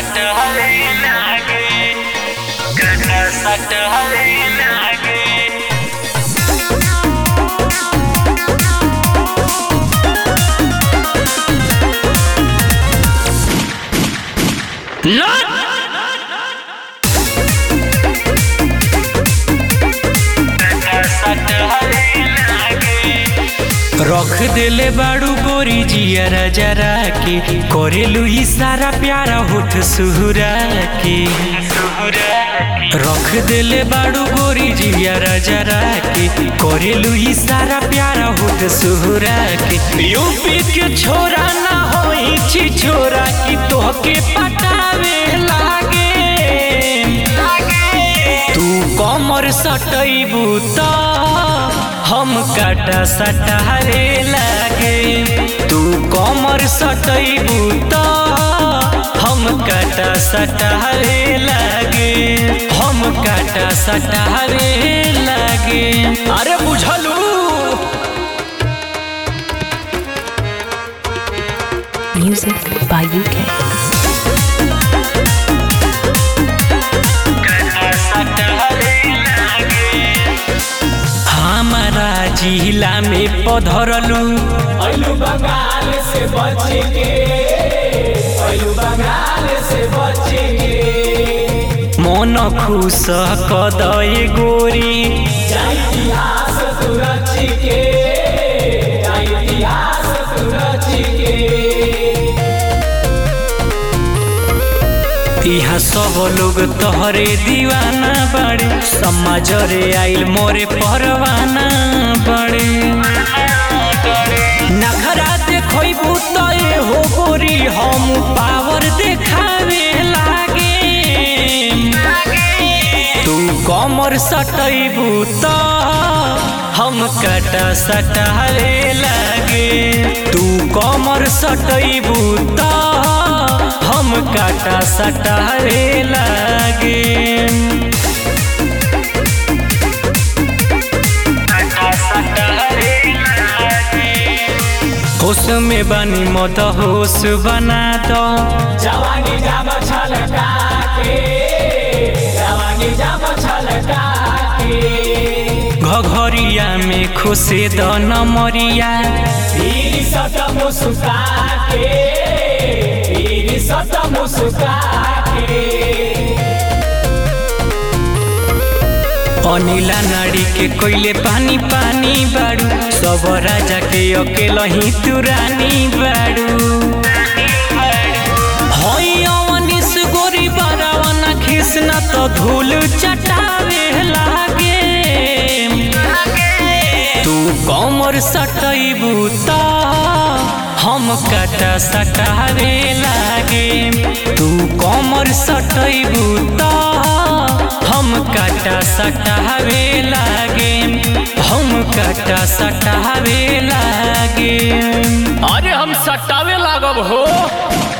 सटहरे लागे काटा सटहरे लागे रख देले बाड़ू गोरी जियरा जरा के करेलू ई सारा प्यारा होठ सुहुरा के रख देले बाड़ू गोरी जियरा जरा के करेलू ई सारा प्यारा होठ सुहुरा के यूपी के छोरा ना होई छी छोरा की तोहके पटावे लागे तू कमर सटैबू त हम काटा सटारे लागे तू कमर सटैबू त हम काटा सटारे लागे हम काटा सटारे लागे अरे बुझलू Music by UK. हमारा जिला में पधरलू अलू बंगाल से बच के अलू बंगाल से बच के मन खुश कदय गोरी जा इतिहास तू रच के जा इतिहास तू रच के यहाँ सब लोग तोहरे दीवाना बड़े समाज रे आइल मोरे परवाना बड़े नखरा देखबू तो ये हो गोरी हम पावर देखावे लागे तू कमर सटैबू त हम काटा सटावे लागे तू कमर सटैबू त हम काटा सटावे लागे होश में बनी मत होश बना दो जवानी जाम छलका के जवानी जाम छलका के घघरिया में खुशे द नमरिया पीर सट मुस्का के पीर सट मुस्का के अनिला नाड़ी के कोइले पानी पानी बाड़ू सब राजा के अकेला ही तू रानी बाड़ू हई अवनिस गोरी बरावना खिसना तो धूल चटावे लागे तू कमर सटैबू त हम काटा सटावे लागे तू कमर सटैबू त हम काटा सटावे लागे हम काटा सटावे लागे अरे हम सटावे लागब हो